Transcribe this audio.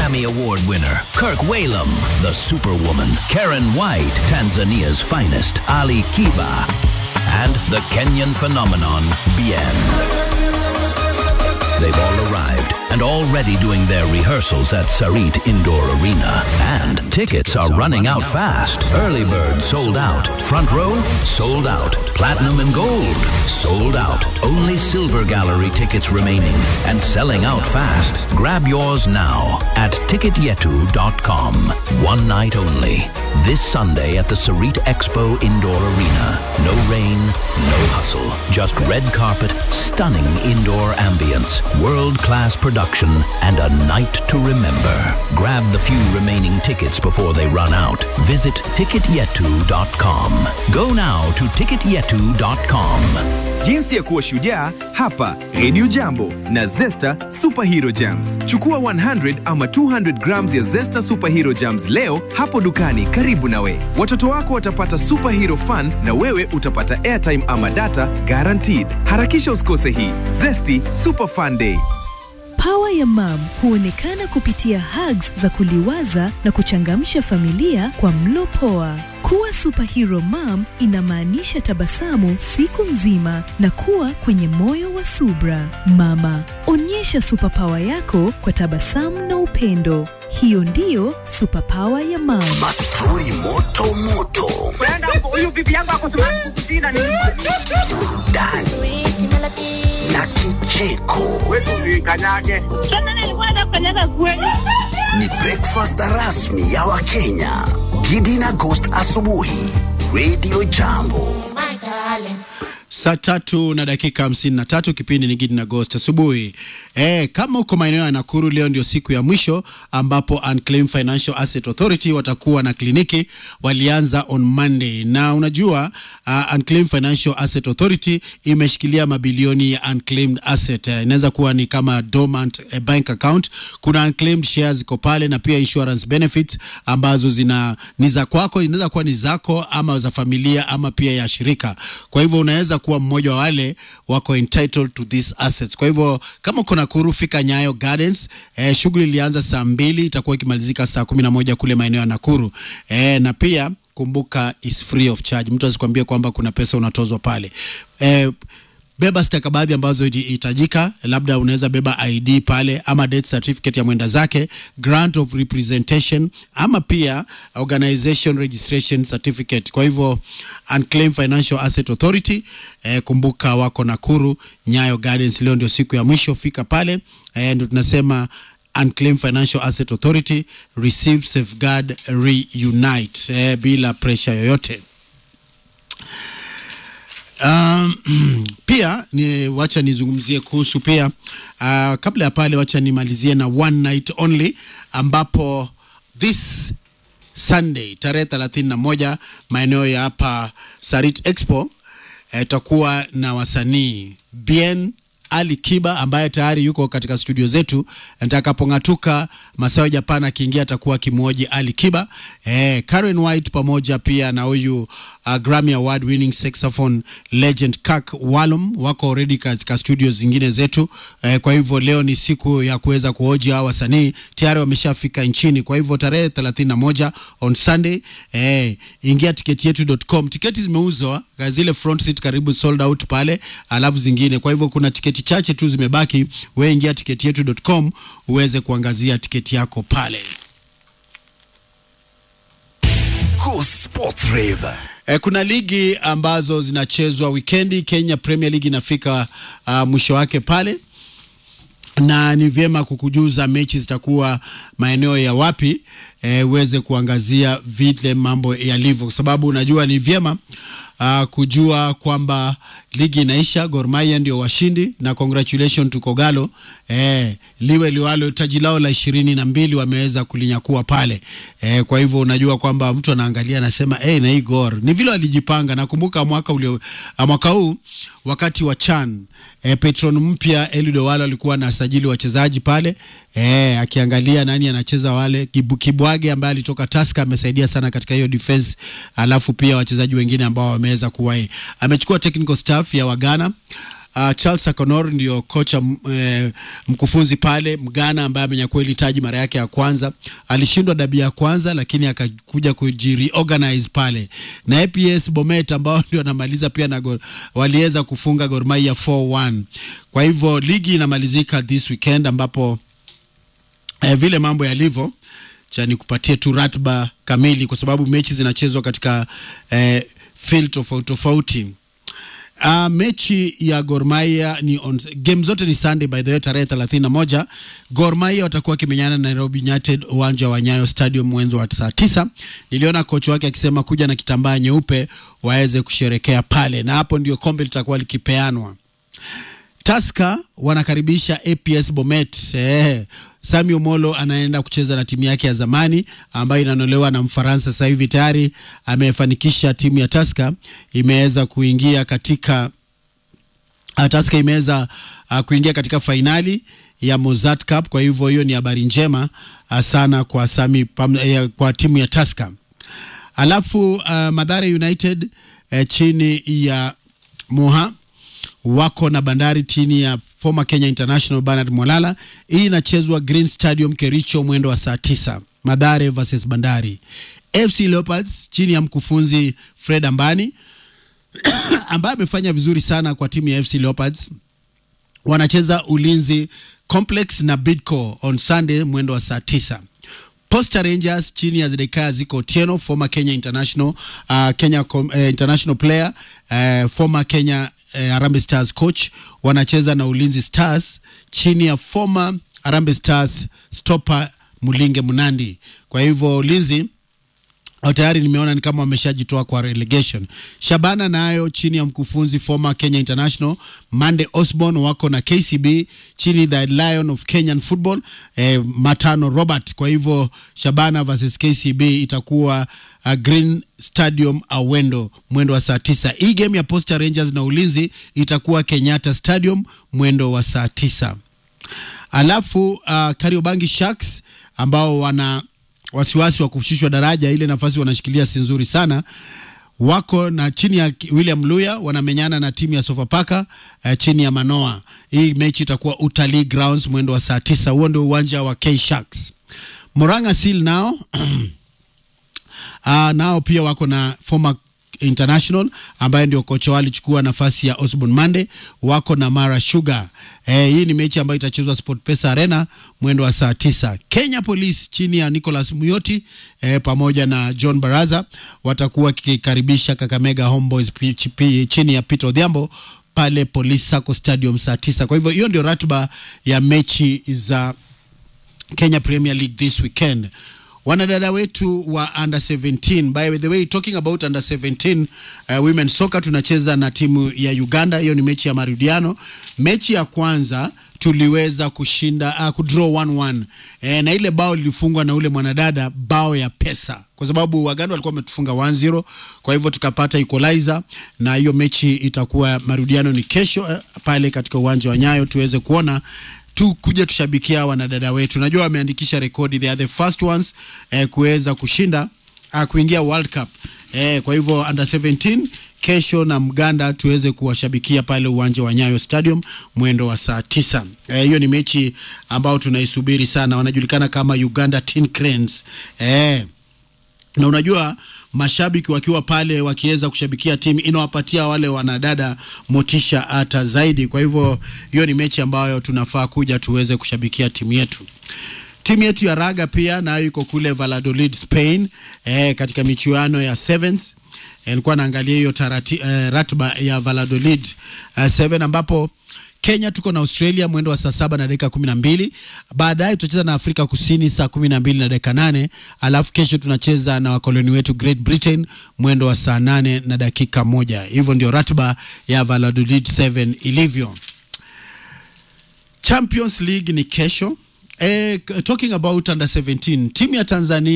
Grammy Award winner Kirk Whalum, the Superwoman, Karen White, Tanzania's finest, Ali Kiba, and the Kenyan phenomenon, Bien. They've all arrived and already doing their rehearsals at Sarit Indoor Arena. And tickets are running out fast. Early bird sold out. Front row sold out. Platinum and gold sold out. Only silver gallery tickets remaining and selling out fast. Grab yours now at ticketyetu.com. One night only. This Sunday at the Sarit Expo Indoor Arena. No rain, no hustle. Just red carpet, stunning indoor ambience, world-class production, and a night to remember. Grab the few remaining tickets before they run out. Visit ticketyetu.com. Go now to ticketyetu.com. Jinsi ya kuwa shujaa hapa Radio Jambo na Zesta Superhero Jams. Chukua 100 ama 200 grams ya Zesta Superhero Jams leo hapo dukani karibu nawe. Watoto wako watapata superhero fun na wewe utapata airtime ama data guaranteed. Harakisha usikose hii Zesty Super Fun Day. Pawa ya mam huonekana kupitia hugs za kuliwaza na kuchangamsha familia kwa mlo poa. Kuwa superhero mom inamaanisha tabasamu siku nzima na kuwa kwenye moyo wa subra. Mama, onyesha superpower yako kwa tabasamu na upendo. Hiyo ndiyo superpower ya mam. Mastori moto moto, huyu bibi yangu akosumakukutina ni burudani na kicheko. kanyage Ni breakfast rasmi ya Wakenya. Gidi na Ghost asubuhi, Radio Jambo. Saa tatu na dakika hamsini na tatu kipindi ni Gidi na Ghost asubuhi. E, kama uko maeneo ya Nakuru, leo ndio siku ya mwisho ambapo Unclaimed Financial Asset Authority watakuwa na kliniki. Walianza on Monday, na unajua uh, Unclaimed Financial Asset Authority imeshikilia mabilioni ya unclaimed asset. Uh, inaweza kuwa ni kama dormant uh, bank account. Kuna unclaimed shares ziko pale na pia insurance benefits ambazo zina ni za kwako, inaweza kuwa ni zako ama za familia ama pia ya shirika. Kwa hivyo unaweza kuwa mmoja wa wale wako entitled to these assets. Kwa hivyo kama uko Nakuru, fika Nyayo Gardens. Eh, shughuli ilianza saa mbili itakuwa ikimalizika saa kumi na moja kule maeneo ya Nakuru. Eh, na pia kumbuka is free of charge. Mtu asikwambie kwamba kuna pesa unatozwa pale. Eh, beba stakabadhi ambazo hitajika, labda unaweza beba ID pale ama death certificate ya mwenda zake, grant of representation ama pia organization registration certificate. Kwa hivyo Unclaimed Financial Asset Authority eh, kumbuka wako Nakuru Nyayo Gardens. Leo ndio siku ya mwisho, fika pale eh, ndio tunasema Unclaimed Financial Asset Authority receive safeguard reunite eh, bila pressure yoyote. Um, pia ni wacha nizungumzie kuhusu pia uh, kabla ya pale, wacha nimalizie na one night only ambapo this Sunday tarehe thelathini na moja maeneo ya hapa Sarit Expo itakuwa eh, na wasanii Bien ali Kiba ambaye tayari yuko katika studio zetu. Nitakapong'atuka Masawe Japan akiingia atakuwa kimwoji Ali Kiba. Eh, Karen White pamoja pia na huyu uh, Grammy Award winning saxophone legend Kirk Whalum wako already katika studio zingine zetu. Eh, kwa hivyo leo ni siku ya kuweza kuhoji hao wasanii tayari wameshafika nchini. Kwa hivyo tarehe 31 on Sunday, eh, ingia tiketi yetu.com. Tiketi zimeuzwa zile front seat karibu sold out pale, alafu zingine. Kwa hivyo kuna tiketi chache tu zimebaki. Wewe ingia tiketi yetu.com uweze kuangazia tiketi yako pale. Go Sports Rave. E, kuna ligi ambazo zinachezwa wikendi. Kenya Premier League inafika uh, mwisho wake pale, na ni vyema kukujuza mechi zitakuwa maeneo ya wapi, e, uweze kuangazia vile mambo yalivyo, kwa sababu unajua ni vyema uh, kujua kwamba ligi inaisha. Gor Mahia ndio washindi na congratulation to Kogalo eh, liwe liwalo, taji lao la ishirini na mbili wameweza kulinyakua pale eh, kwa hivyo unajua kwamba mtu anaangalia anasema hey, na hii Gor ni vile walijipanga. Nakumbuka mwaka ulio mwaka huu wakati wa CHAN eh, Petron mpya Eliud Owalo alikuwa na sajili wachezaji pale eh, akiangalia nani anacheza wale. Kibu, Kibwage ambaye alitoka Tusker amesaidia sana katika hiyo defense, alafu pia wachezaji wengine ambao wameweza kuwahi. Amechukua technical staff ya Wagana uh, Charles Sakonor ndio kocha m- eh, mkufunzi pale Mgana ambaye amenyakua hili taji mara yake ya kwanza. Alishindwa dabi ya kwanza, lakini akakuja kujireorganize pale na APS Bomet ambao ndio anamaliza pia na Gor, waliweza kufunga Gor Mahia 4-1. Kwa hivyo ligi inamalizika this weekend ambapo eh, vile mambo yalivyo cha nikupatie tu ratiba kamili kwa sababu mechi zinachezwa katika eh, field tofauti tofauti. Uh, mechi ya Gor Mahia ni on, game zote ni Sunday by the way tarehe 31. Gor Mahia watakuwa wakimenyana na Nairobi United uwanja wa Nyayo Stadium mwenzo wa saa tisa. Niliona kocha wake akisema kuja na kitambaa nyeupe waweze kusherekea pale, na hapo ndio kombe litakuwa likipeanwa. Tusker wanakaribisha APS Bomet. Eh, Sami Omolo anaenda kucheza na timu yake ya zamani ambayo inanolewa na Mfaransa. Sasa hivi tayari amefanikisha timu ya Tusker imeweza kuingia katika uh, Tusker imeweza uh, kuingia katika fainali ya Mozart Cup. Kwa hivyo hiyo ni habari njema uh, sana kwa Sami pam, eh, kwa timu ya Tusker. Alafu uh, Madhara United eh, chini ya Moha wako na Bandari chini ya former Kenya International Bernard Mwalala. Hii inachezwa Green Stadium Kericho mwendo wa saa tisa. Madhare versus Bandari. FC Leopards chini ya mkufunzi Fred Ambani ambaye amefanya vizuri sana kwa timu ya FC Leopards wanacheza Ulinzi Complex na Bidco on Sunday mwendo wa saa tisa. Posta Rangers chini ya Zedekaya Ziko Otieno, former Kenya International, uh, Kenya com, uh, international player uh, former Kenya uh, Harambee Stars coach wanacheza na Ulinzi Stars chini ya former Harambee Stars stopper Mulinge Munandi. Kwa hivyo Ulinzi au tayari nimeona ni kama wameshajitoa kwa relegation. Shabana nayo chini ya mkufunzi former Kenya International Mande Osborne wako na KCB chini the Lion of Kenyan Football eh, Matano Robert. Kwa hivyo Shabana versus KCB itakuwa uh, Green Stadium Awendo mwendo wa saa tisa. Hii game ya Posta Rangers na Ulinzi itakuwa Kenyatta Stadium mwendo wa saa tisa. Alafu uh, Kariobangi Sharks ambao wana wasiwasi wa kushushwa daraja, ile nafasi wanashikilia si nzuri sana. Wako na chini ya William Luya wanamenyana na timu ya Sofapaka uh, chini ya Manoa. Hii mechi itakuwa Utalii Grounds mwendo wa saa tisa. Huo ndio uwanja wa K Sharks. Moranga Seal nao uh, nao pia wako na former International ambaye ndio kocha wao alichukua nafasi ya Osborne Mande, wako na Mara Sugar. Eh, hii ni mechi ambayo itachezwa SportPesa Arena mwendo wa saa tisa. Kenya Police chini ya Nicholas Muyoti eh, pamoja na John Baraza watakuwa kikaribisha Kakamega Homeboys P- P- chini ya Peter Odhiambo pale Police Sacco Stadium saa tisa. Kwa hivyo hiyo ndio ratiba ya mechi za Kenya Premier League this weekend. Wanadada wetu wa under 17, by the way talking about under 17 uh, women soccer tunacheza na timu ya Uganda. Hiyo ni mechi ya marudiano. Mechi ya kwanza tuliweza kushinda uh, kudraw 1-1 e, na ile bao lilifungwa na ule mwanadada bao ya pesa, kwa sababu Waganda walikuwa wametufunga 1-0, kwa hivyo tukapata equalizer, na hiyo mechi itakuwa marudiano ni kesho uh, pale katika uwanja wa Nyayo tuweze kuona tu kuja tushabikia wanadada wetu. Najua wameandikisha rekodi, they are the first ones eh, kuweza kushinda uh, kuingia World Cup eh, kwa hivyo under 17 kesho na Mganda tuweze kuwashabikia pale uwanja wa Nyayo Stadium mwendo wa saa tisa. Eh, hiyo ni mechi ambao tunaisubiri sana, wanajulikana kama Uganda Tin Cranes eh, na unajua mashabiki wakiwa pale wakiweza kushabikia timu inawapatia wale wanadada motisha hata zaidi. Kwa hivyo hiyo ni mechi ambayo tunafaa kuja tuweze kushabikia timu yetu. Timu yetu ya raga pia nayo iko kule Valladolid, Spain, eh, katika michuano ya sevens. Eh, nilikuwa naangalia hiyo tarati, eh, ratiba ya Valladolid eh, seven ambapo Kenya tuko na Australia mwendo wa saa saba na dakika kumi na mbili. Baadaye tutacheza na Afrika Kusini saa kumi na mbili na dakika nane. Alafu kesho tunacheza na wakoloni wetu Great Britain mwendo wa saa nane na dakika moja. Hivyo ndio ratiba ya Valladolid 7 ilivyo. Champions League ni kesho. Eh, talking about under 17 timu ya Tanzania